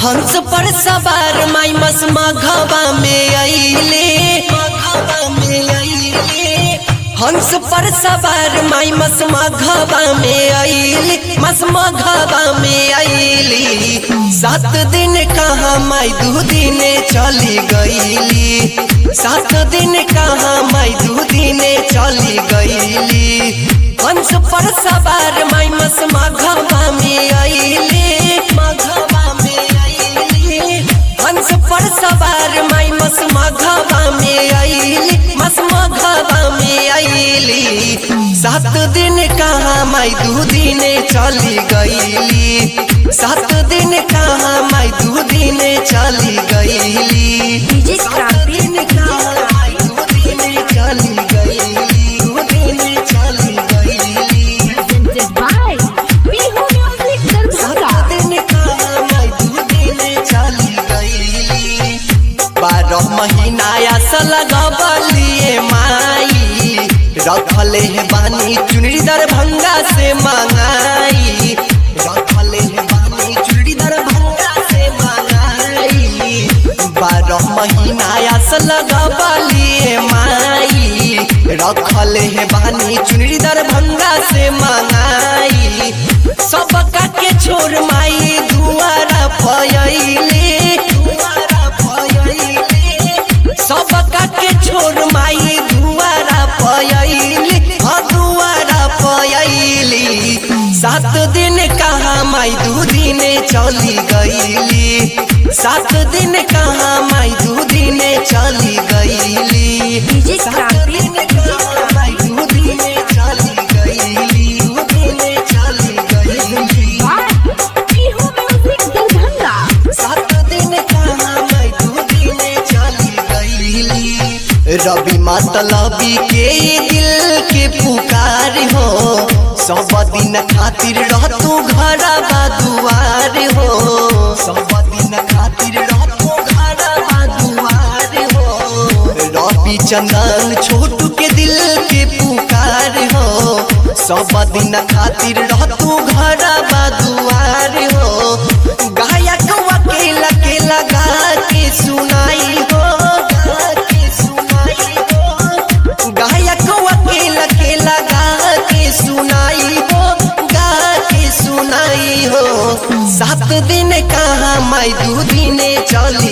हंस पर सवार माई मस मघवा में अइले मघवा में अइले हंस पर सवार माई मस मघवा में अइले मस मघवा में अइली सात दिन कहाँ माई दू दिन चली गईली सात दिन कहाँ माई दू दिन चली गईली हंस पर सवार माई मस मघवा में अइले मघवा में अइले हंस पर सवार माई मस मघवा में अइली मस मघवा में अइली सात दिन कहाँ माई दू दिन चली गईली सात दिन कहाँ माई दू दिन चली गईली डीजे सात क्रांति दिन कहाँ माई दू दिन चली गईली दू दिन चली गईली presented by Bihu Music Darbhanga. सात दिन कहाँ माई दू दिन चली गईली बारह महीना आसल गबलिए माई रखले है बानी चुनरी दरभंगा से मंगाई रखले है बानी चुनरी दरभंगा से मंगाई बारह महीना आसल गबलिए माई रखले है बानी चुनरी दरभंगा से मंगाई सबका के छोड़ माई दुआरा फयले दुआरा फयले सबका के छोड़ माई दुआरा फयले हाँ दुआरा फयली सात दिन कहाँ माई दू दिन चली गईली सात दिन कहाँ माई दू दिन चली गईली डीजे सात क्रांति दिन कहाँ माई दू दिन चली गईली दू दिन चली गईली by Bihu Music Darbhanga. सात दिन कहाँ मैं दू दिन चली गईली रवि मतलबी के दिल के पुकार हो सब दिन खातिर रह तू घर दुआर हो सब दिन खातिर रह तू घर दुआर हो रवि चंदन छोटू के दिल के पुकार हो सब दिन खातिर रह तू घर दुआर हो गायक वकील के लगा के सुनाई हो गा के सुनाई हो गायक वकील के लगा के सुनाई हो गा के सुनाई हो सात दिन कहाँ माई दू दिन चली